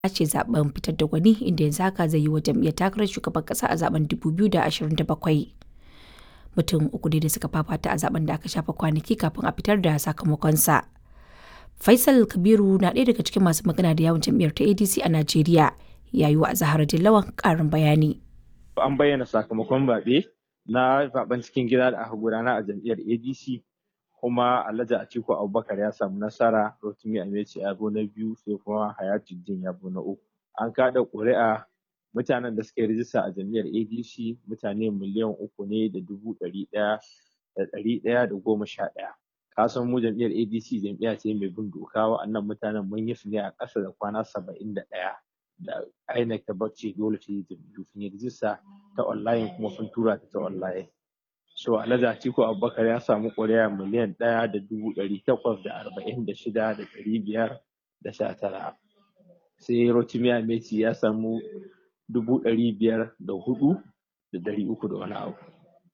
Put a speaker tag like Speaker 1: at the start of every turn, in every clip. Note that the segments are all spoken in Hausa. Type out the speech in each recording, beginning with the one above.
Speaker 1: ce zaben fitar da gwani inda yanzu haka zai yi wa jam'iyyar takarar shugaban kasa a zaben 2027 mutum uku ne da suka fafata a zaben da aka shafa kwanaki kafin a fitar da sakamakonsa faisal kabiru na ɗaya daga cikin masu magana da yawon jam'iyyar ta adc a najeriya ya yi wa zahara dillawan ƙarin bayani
Speaker 2: an bayyana sakamakon zaɓe na zaben cikin gida da aka gudana a jam'iyyar adc kuma alhaji atiku abubakar ya samu nasara rotimi ameci ya zo na biyu sai kuma hayatuddin ya zo na uku an kada ƙuri'a mutanen da suka yi rijista a jam'iyyar adc mutane miliyan uku ne da dubu ɗari ɗaya da ɗari ɗaya da goma sha ɗaya ka san mu jam'iyyar adc jam'iyya ce mai bin doka wa'annan mutanen mun yi su ne a ƙasa da kwana saba'in da ɗaya da INEC ta bacci dole ta yi jam'iyyu sun yi rijista ta online kuma sun tura ta ta online so alhaji atiku abubakar ya samu ƙuri'a miliyan ɗaya da dubu ɗari takwas da arba'in da shida da ɗari biyar da sha tara sai rotimi ameti ya samu dubu ɗari biyar da hudu da ɗari uku da wani abu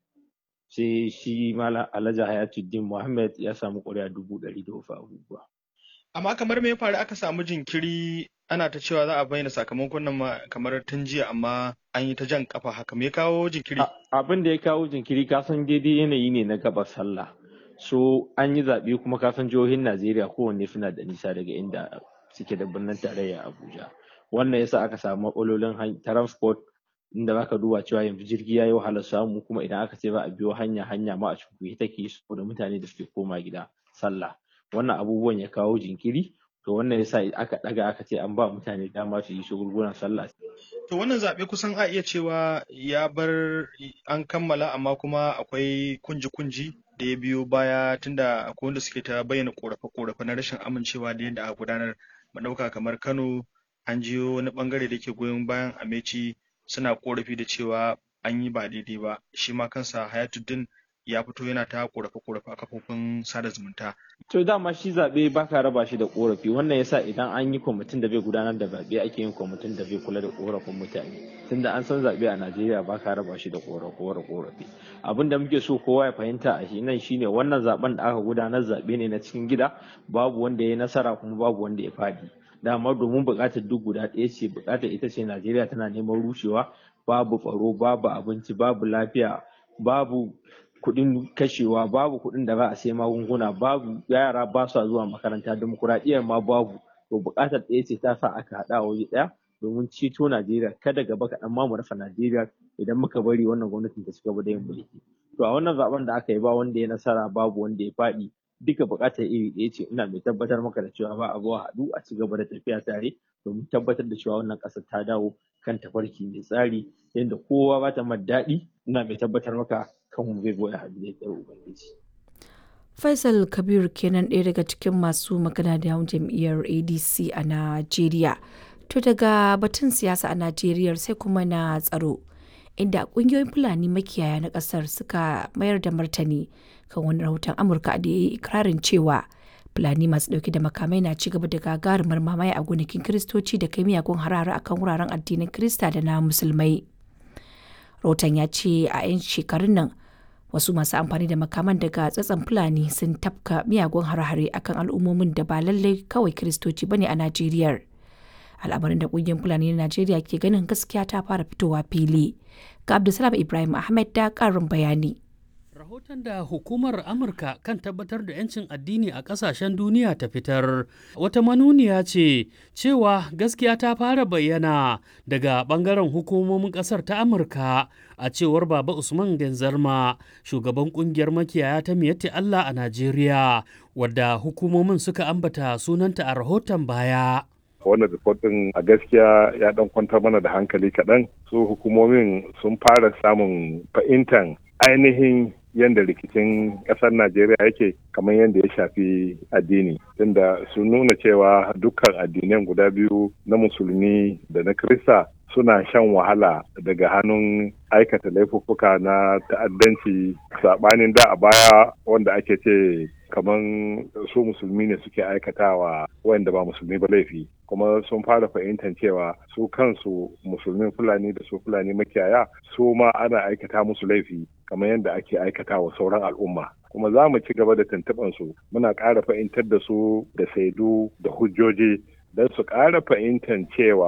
Speaker 2: sai shi malam alhaji hayatuddin muhammad ya samu ƙuri'a dubu ɗari da wasu abubuwa
Speaker 3: amma kamar me ya faru aka samu jinkiri ana ta cewa za a bayyana sakamakon nan kamar tun jiya amma an yi ta jan kafa haka me ya kawo jinkiri
Speaker 2: abin da ya kawo jinkiri ka san daidai yanayi ne na gabas sallah so an yi zaɓe kuma ka san jihohin najeriya kowanne suna da nisa daga inda suke da birnin tarayya abuja wannan yasa aka samu matsalolin transport inda zaka duba cewa yanzu jirgi ya yi wahalar samu kuma idan aka ce ba a biyo hanya hanya ma a cikin take saboda mutane da suke koma gida sallah wannan abubuwan ya kawo jinkiri to wannan yasa aka daga aka ce an ba mutane dama su yi shagulgulan sallah
Speaker 3: to wannan zaɓe kusan a iya cewa ya bar an kammala amma kuma akwai kunji-kunji da ya biyo baya tunda akwai wanda suke ta bayyana korafe-korafe na rashin amincewa da yadda aka gudanar mu ɗauka kamar Kano an jiyo wani bangare da ke goyon bayan Ameci suna korafi da cewa an yi ba daidai ba shi ma kansa Hayatuddin ya fito yana ta korafe-korafe a kafofin sada zumunta.
Speaker 2: To dama shi zaɓe ba ka raba shi da korafi wannan yasa idan an yi kwamitin da bai gudanar da zaɓe ake yin kwamitin da bai kula da korafin mutane tunda an san zaɓe a Najeriya ba ka raba shi da korafi abin da muke so kowa ya fahimta a shi nan shine wannan zaɓen da aka gudanar zaɓe ne na cikin gida babu wanda ya yi nasara kuma babu wanda ya faɗi dama domin buƙatar duk guda ɗaya ce buƙatar ita ce Najeriya tana neman rushewa babu tsaro babu abinci babu lafiya babu kuɗin kashewa babu kuɗin da za a sai magunguna babu yara ba su zuwa makaranta demokuraɗiyyar ma babu to buƙatar ɗaya ce ta sa aka haɗa waje ɗaya domin ceto Najeriya kada gaba kaɗan ma mu rasa Najeriya idan muka bari wannan gwamnatin ta cigaba da yin mulki to a wannan zaben da aka yi ba wanda ya nasara babu wanda ya faɗi duka buƙatar iri ɗaya ce ina mai tabbatar maka da cewa ba a zuwa haɗu a ci gaba da tafiya tare domin tabbatar da cewa wannan ƙasar ta dawo kan tafarki mai tsari yadda kowa ba ta daɗi ina mai tabbatar maka kanmu zai zo ya haɗu da yardar ubangiji.
Speaker 1: Faisal Kabir kenan ɗaya daga cikin masu magana da yawon jam'iyyar ADC a Najeriya. To daga batun siyasa a Najeriya sai kuma na tsaro. Inda ƙungiyoyin Fulani makiyaya na ƙasar suka mayar da martani kan wani rahoton Amurka da ya yi ikirarin cewa Fulani masu ɗauke da makamai na ci gaba da gagarumar mamaye a gonakin Kiristoci da kai miyagun harare akan wuraren addinin Kirista da na Musulmai. Rahoton ya ce a 'yan shekarun nan wasu masu amfani da makaman daga tsatsan fulani sun tafka miyagun hare-hare akan al'ummomin da ba lallai kawai kiristoci bane a najeriya al'amarin da ƙungiyar fulani na najeriya ke ganin gaskiya ta fara fitowa fili ga abdulsalam ibrahim ahmed da ƙarin bayani
Speaker 4: Rahoton da hukumar Amurka kan tabbatar da 'yancin addini a ƙasashen duniya ta fitar wata manuniya ce cewa gaskiya ta fara bayyana daga ɓangaren hukumomin ƙasar ta Amurka a cewar Baba Usman Genzarma shugaban ƙungiyar makiyaya ta miyatti Allah a Najeriya wadda hukumomin suka ambata sunanta a rahoton baya.
Speaker 5: wannan rikotin a gaskiya ya dan kwantar mana da hankali kaɗan su hukumomin sun fara samun fahimtar ainihin yadda rikicin ƙasar Najeriya yake kamar yadda ya shafi addini tunda sun nuna cewa dukkan addinan guda biyu na musulmi da na Kirista suna shan wahala daga hannun aikata laifuffuka na ta'addanci saɓanin da a baya wanda ake ce kamar su musulmi ne suke aikatawa wanda ba musulmi ba laifi kuma sun fara fahimtar cewa su kansu musulmin fulani da su fulani makiyaya su ma ana aikata musu laifi kamar yadda ake aikata wa sauran al'umma kuma za mu ci gaba da tuntuɓar su muna ƙara fahimtar da su da saidu da hujjoji don su ƙara fahimtar cewa